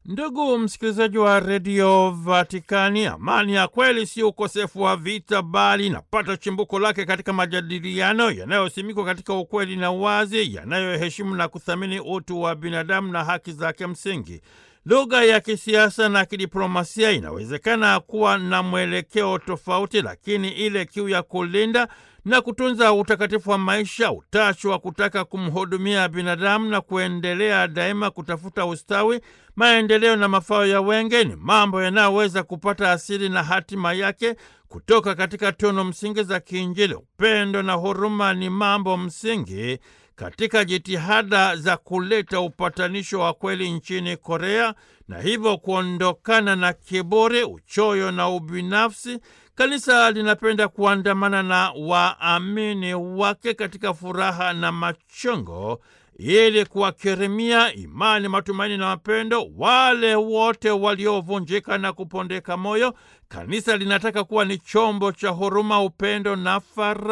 Ndugu msikilizaji wa redio Vatikani, amani ya kweli si ukosefu wa vita, bali inapata chimbuko lake katika majadiliano yanayosimikwa katika ukweli na uwazi, yanayoheshimu na kuthamini utu wa binadamu na haki zake msingi. Lugha ya kisiasa na kidiplomasia inawezekana kuwa na mwelekeo tofauti, lakini ile kiu ya kulinda na kutunza utakatifu wa maisha, utashi wa kutaka kumhudumia binadamu na kuendelea daima kutafuta ustawi, maendeleo na mafao ya wengi ni mambo yanayoweza kupata asili na hatima yake kutoka katika tunu msingi za kiinjili. Upendo na huruma ni mambo msingi katika jitihada za kuleta upatanisho wa kweli nchini Korea na hivyo kuondokana na kiburi, uchoyo na ubinafsi. Kanisa linapenda kuandamana na waamini wake katika furaha na machongo ili kuwakirimia imani, matumaini na mapendo wale wote waliovunjika na kupondeka moyo. Kanisa linataka kuwa ni chombo cha huruma, upendo na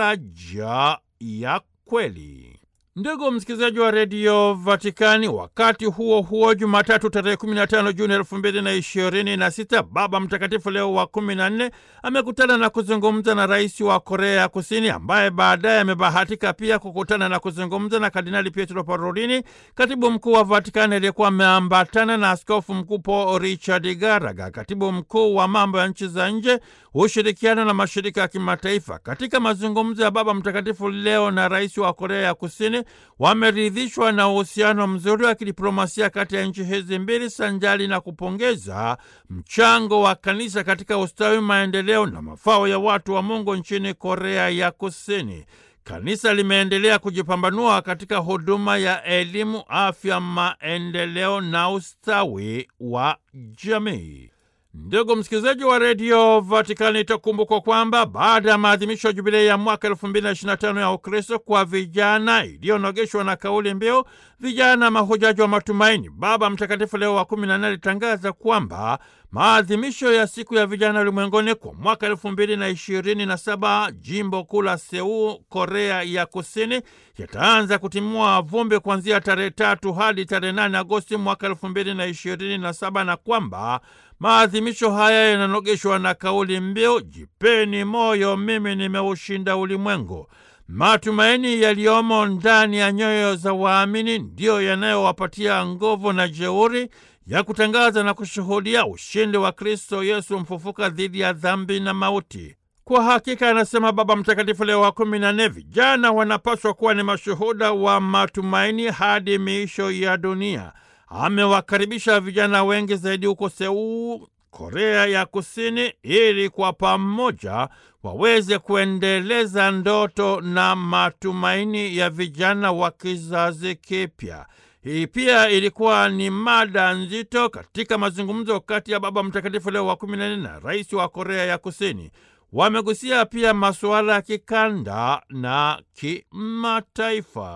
faraja ya kweli. Ndugu msikilizaji wa redio Vatikani, wakati huo huo, Jumatatu tarehe 15 Juni elfu mbili na ishirini na sita, Baba Mtakatifu Leo wa kumi na nne amekutana na kuzungumza na rais wa Korea ya Kusini, ambaye baadaye amebahatika pia kukutana na kuzungumza na Kardinali Pietro Parolini, katibu mkuu wa Vatikani aliyekuwa ameambatana na askofu mkuu Paul Richard Garaga, katibu mkuu wa mambo ya nchi za nje, ushirikiano na mashirika ya kimataifa. Katika mazungumzo ya Baba Mtakatifu Leo na rais wa Korea ya Kusini wameridhishwa na uhusiano mzuri wa kidiplomasia kati ya nchi hizi mbili, sanjali na kupongeza mchango wa kanisa katika ustawi, maendeleo na mafao ya watu wa Mungu nchini Korea ya Kusini. Kanisa limeendelea kujipambanua katika huduma ya elimu, afya, maendeleo na ustawi wa jamii. Ndugu msikilizaji wa redio Vatikani, itakumbukwa kwamba baada ya maadhimisho ya jubilei ya mwaka elfu mbili na ishirini na tano ya Ukristo kwa vijana iliyonogeshwa na kauli mbiu vijana mahujaji wa matumaini, Baba Mtakatifu Leo wa kumi na nne alitangaza kwamba maadhimisho ya siku ya vijana ulimwenguni kwa mwaka elfu mbili na ishirini na saba jimbo kuu la Seul, Korea ya Kusini, yataanza kutimua vumbi kuanzia tarehe tatu hadi tarehe nane Agosti mwaka elfu mbili na ishirini na saba na kwamba maadhimisho haya yananogeshwa na kauli mbiu jipeni moyo, mimi nimeushinda ulimwengu. Matumaini yaliyomo ndani ya nyoyo za waamini ndiyo yanayowapatia nguvu na jeuri ya kutangaza na kushuhudia ushindi wa Kristo Yesu mfufuka dhidi ya dhambi na mauti. Kwa hakika, anasema Baba Mtakatifu Leo wa kumi na nne, vijana wanapaswa kuwa ni mashuhuda wa matumaini hadi miisho ya dunia. Amewakaribisha vijana wengi zaidi huko Seul, Korea ya Kusini, ili kwa pamoja waweze kuendeleza ndoto na matumaini ya vijana wa kizazi kipya. Hii pia ilikuwa ni mada nzito katika mazungumzo kati ya Baba Mtakatifu Leo wa kumi na nne na rais wa Korea ya Kusini. Wamegusia pia masuala ya kikanda na kimataifa.